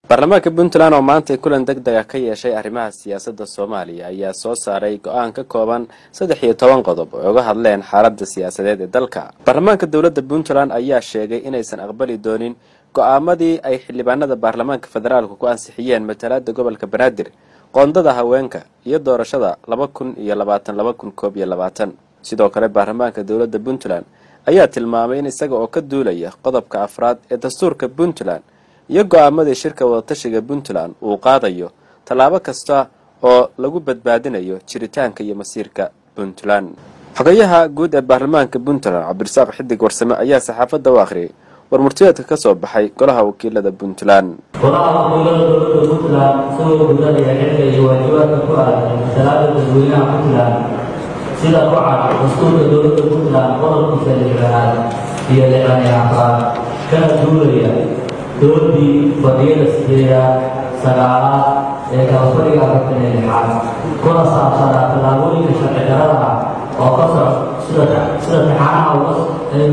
baarlamaanka puntland oo maanta kulan deg dega ka yeeshay arrimaha siyaasadda soomaaliya ayaa soo saaray go-aan ka kooban saddex iyo toban qodob oo uga hadleen xaaladda siyaasadeed ee dalka baarlamaanka dowladda puntland ayaa sheegay inaysan aqbali doonin go-aamadii ay xildhibaanada baarlamaanka federaalku ku ansixiyeen matalaada gobolka banaadir qoondada haweenka iyo doorashada laba kun iyo labaatan laba kun koob iyo labaatan sidoo kale baarlamaanka dowladda puntland ayaa tilmaamay in isaga oo ka duulaya qodobka afraad ee dastuurka puntland iyo go-aamadii shirka wadatashiga puntland uu qaadayo tallaabo kasta oo lagu badbaadinayo jiritaanka iyo masiirka puntland xogayaha guud ee baarlamaanka puntland cabdirasaaq xidig warsame ayaa saxaafadda u akhriyay warmurtiyeedka ka soo baxay golaha wakiilada puntland golaha wakiilada dowladda puntland isagoo gudanaya xilka iyo waajibaadka ku aadan masalaada dadweynaha puntland sida ku cad dastuurka dowladda puntland qodobkiisa lixdanaad iyo lixdan iyo afraad kana duulaya doodii fadhiyada sideedaad sagaalaad ee kalafadhiga afartan iyo lixaad kuna saabsanaa tallaabooyinka sharci darada ah oo ka soc sida sida taxaanaha ay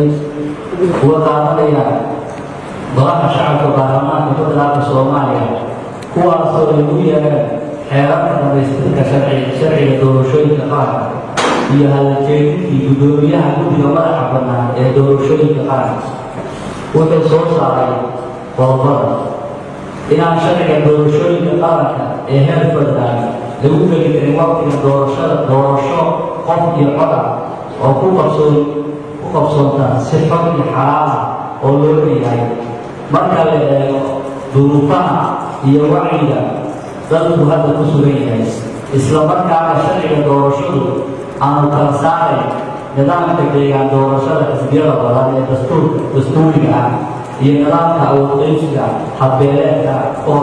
uga qaadanayaan golaha shacabka baarlamaanka puntlandka soomaaliya kuwaasoo ay u yeereen xeerarka dhamaystirka sharciga doorashooyinka qaranka iyo halajeedintii guddoomiyaha guddiga madaxa bannaan ee doorashooyinka qaranka wuxuu soo saaray qodobada inaan sharciga doorashooyinka qaranka ee heer federal lagu geli karin waqtiga doorashada doorasho qof iyo coda oo ku qabsoon ku qabsoonta si xog iyo xalaala oo loo leeyahay marka la eego duruufaha iyo wacyiga dadku hadda ku sugan yahay isla markaana sharciga doorashadu aanu kala saaray nidaamka deegaan doorashada xisbiyada badan ee dastuurka dastuuriga ah iyo nidaamka awoodqeybsiga habbeeleedka oo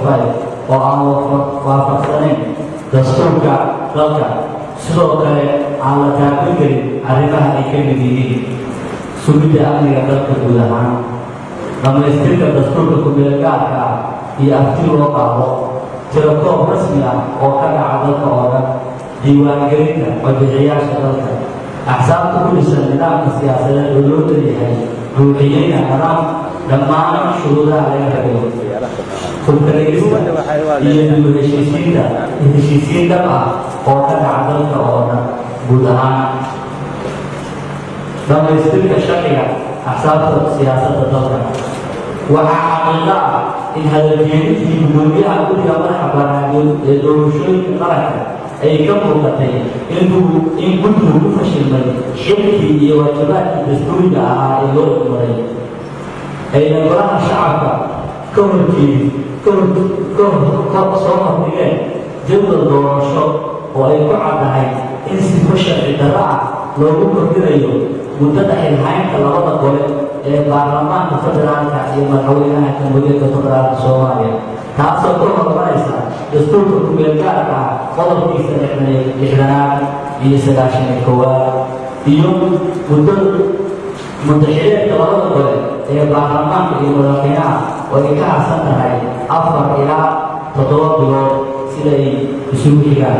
aan waafaqsanayn dastuurka dalka sidoo kale aan la taabin karin arrimaha ay ka mid yihiin sugidda amniga dalka guud ahaan dhammaystirka dastuurka kumeelgaarka ah iyo afti loo qaado tirakoob rasmi ah oo ka dhaca dalka oo dhan diiwaangelinta codbixiyaasha dalka axsaabta ku dhisan nidaamka siyaasadeed oo loo leeyahay ruuxiyeyna nidaam dhammaan shuruudaha laga rabeyo hubkaligista iyo dib heshiisiinta heshiisiin dhab ah oo ka dhaca dalka oo dhan guud ahaan dhammaystirka sharciga axsaabta siyaasadda dalka waxaa xaqiiqo ah in hadaljeedintii guddoomiyaha guddiga madaxa banaadood ee doorashooyinka qaranka ay ka muuqatay in guddigu ku fashilmay xilkii iyo waajibaadkii dastuuriga ahaa ee loo igmaray ayna golaha shacabka ka horjeedi soo hordhigeen jadwal doorasho oo ay ku caddahay in sifo sharci darro ah loogu kordhinayo muddada xilhaynta labada gole ee baarlamaanka federaalka iyo madaxweynaha jamhuuriyadda federaalka soomaaliya taasoo ka hormaraysa dastuurka kumeelgaarka ah qodobkiisa lixdanaad iyo sagaashan iyo koowaad iyo muddo muddaxileedka labada gole ee baarlamaanka iyo madaxweynaha oo ay ka harsan tahay afar ilaa toddoba bilood siday isugu xigaan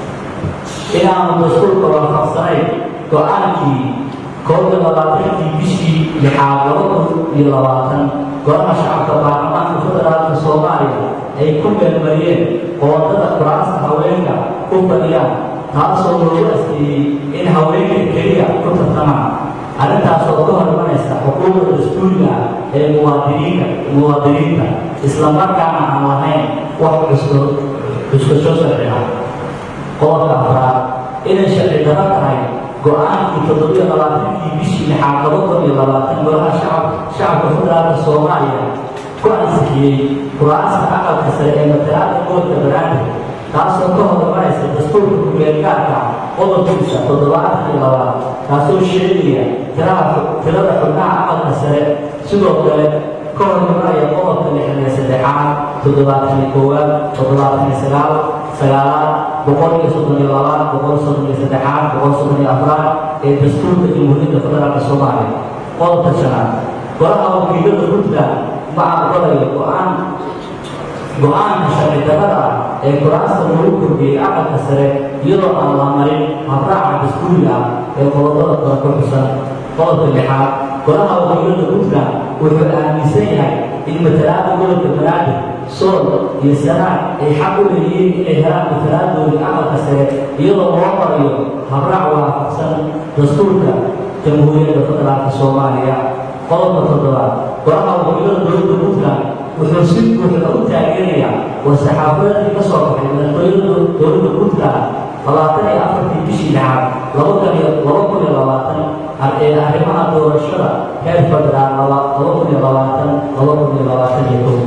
inaanu dastuurka waafaqsanayn go-aankii koob iyo labaatankii bishii lixaad laba kun iyo labaatan golaha shacabka baarlamaanka federaalka soomaaliya ay ku meelmariyeen qoodada kuraasta haweenka ku fadhiyaan taasoo loogu asteeyey in haweenka keliya ku tartamaan arrintaasoo ka hormanaysa xuquuqda dastuuriga ah ee muwaadiniinka muwaadiniinta islamarkaana aan lahayn wax cuskasho sharci ah qodobka afraad inay sharci daro tahay go-aankii toddobiyo labaatankii bishii lixaad laba kun iyo labaatan golaha shacabka federaalka soomaaliya ku ansixiyey kuraasta aqalka sare ee matalaada gobolka banaadir taasoo ka hormaraysa dastuurka kumeelgaarka qodobkiisa toddobaatan iyo labaad kaasoo sheegaya tirada xubnaha aqalka sare sidoo kale ka hormaraya qodobka lixdan iyo saddexaad toddobaatan iyo koowaad toddobaatan iyo sagaal sagaalaad boqol iyo soddon iyo labaad boqol soddon iyo saddexaad boqol soddon iyo afraad ee dastuurka jamhuuriyadda federaalka soomaaliya qodobka shanaad golaha wakiilada puntland ma aqbalayo go-aan go-aanka sharci darrada ah ee kuraasta lagu kordhiyey aqalka sare iyadoo aan la marin habraaca dastuuriga ah ee qodobada kale ku xusan qodobka lixaad golaha wakiilada puntland wuxuu aaminsan yahay in matalaada gobolka banaadir sool iyo sanaad ay xaq u leeyihiin inay helaan matalaadooda aqalka sare iyadoo loo marayo habraac waafaqsan dastuurka jamhuuriyadda federaalka soomaaliya qodobka toddobaad golaha wakiilada dowladda puntland wuxuu si buuxda u taageerayaa war-saxaafadeedkii ka soo baxay madaxtooyada dowladda puntland labaatan iyo afartii bishii lixaad laba kun iyo laba kun iyo labaatan ee arrimaha doorashada heer federaal laba kun iyo labaatan laba kun iyo labaatan iyo kow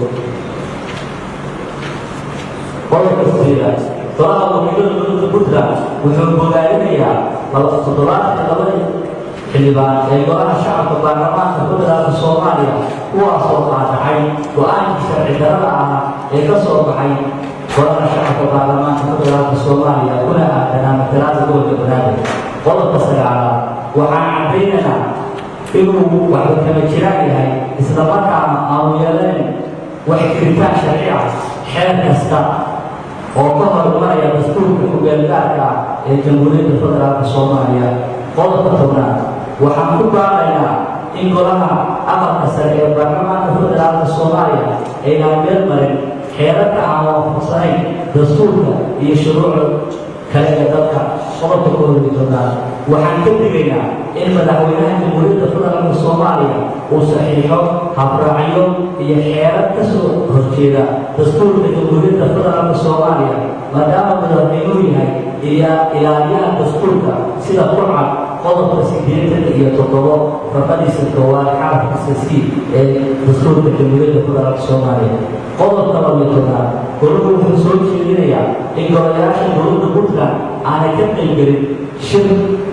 qodobka sideedaad golaha wakiilada dowladda puntland wuxuu bogaarinayaa toddobaatan labada xildhibaan ee golaha shacabka baarlamaanka federaalka soomaaliya kuwaasoo qaadacay go-aankii sharci darada ah ee ka soo baxay golaha shacabka baarlamaanka federaalka soomaaliya kuna aadanaa matalaada gobolka banaadir qodobka sagaalaad waxaan caddaynaynaa inuu waxba kama jiraan yahay islamarkaana aanu yeelayn wax kiritaan sharci ah xeer kasta oo ka horumaraya dastuurka kubeelgaarka ah ee jamhuuriyadda federaalka soomaaliya qodobka tobnaad waxaan ku baaqaynaa in golaha aqalka sare ee baarlamaanka federaalka soomaaliya aynaan meel marin xeerarka aan waafaqsanayn dastuurka iyo shuruucda kale ee dalka qodobka kooda tobnaad waxaan ka digaynaa in madaxweynaha jamhuuriyadda federaalka soomaaliya uu saxiixo habraacyo iyo xeerar ka soo horjeeda dastuurka jamhuuriyadda federaalka soomaaliya maadaama madaxweynuhu yahay ilaaliyaha dastuurka sida qurcad qodobka sideetan iyo toddobo farqadiisa koowaad xarafkiisa c ee dastuurka jamhuuriyadda federaalka soomaaliya qodobka labiyo tobnaad goluhu wuxuu soo jeedinayaa in golayaasha dowladda puntland aanay ka qaybgelin shir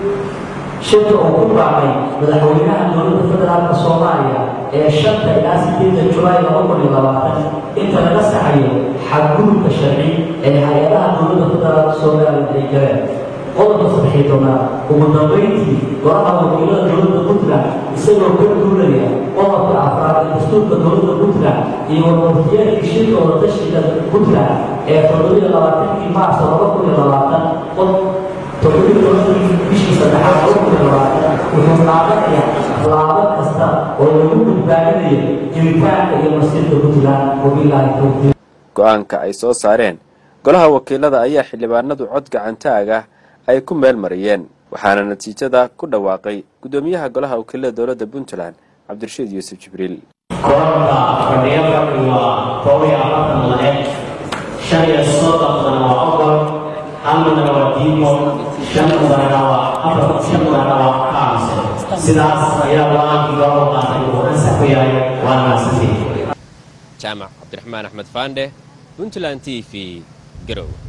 shirka uu ku baaqay madaxweynaha dowladda federaalka soomaaliya ee shanta ilaa sideedda julaay laba kun iyo labaatan inta laga saxayo xadgudubka sharci ee hay-adaha dowladda federaalka soomaaliya ay galeen qodobka saddexiy tobnaad ugu dambayntii golaha wakiilada dowladda puntland isagoo ka duulaya qodobka afraad ee dastuurka dowladda puntland iyo warwartiyeedkii shirka wadatashiga puntland ee toddobiyo labaatankii maarso laba kun iyo labaatan toddobiyo tobankii bishii saddexaad laba kun iyo labaatan wuxuu qaadanayaa laabo kasta oo lagu badbaadinayo jiritaanka iyo masiirka puntland wabilaahi towfiiq go-aanka ay soo saareen golaha wakiilada ayaa xildhibaanadu cod gacantaag ah ay ku meel mariyeen waxaana natiijada ku dhawaaqay guddoomiyaha golaha wakiilada dowladda puntland cabdirashiid yuusuf jibriil koorka fadhiyo fadhi waa koob iyo afartan madaneed shan iyo soddonana waa ogol hal mudana waa diimo shan mudanana waa afar shan mudanana waa kaamse sidaas ayaa go-aankii loo qaatay uu ansax ku yahay waana maadsantii jaamac cabdiraxmaan axmed faandhe puntland t v garow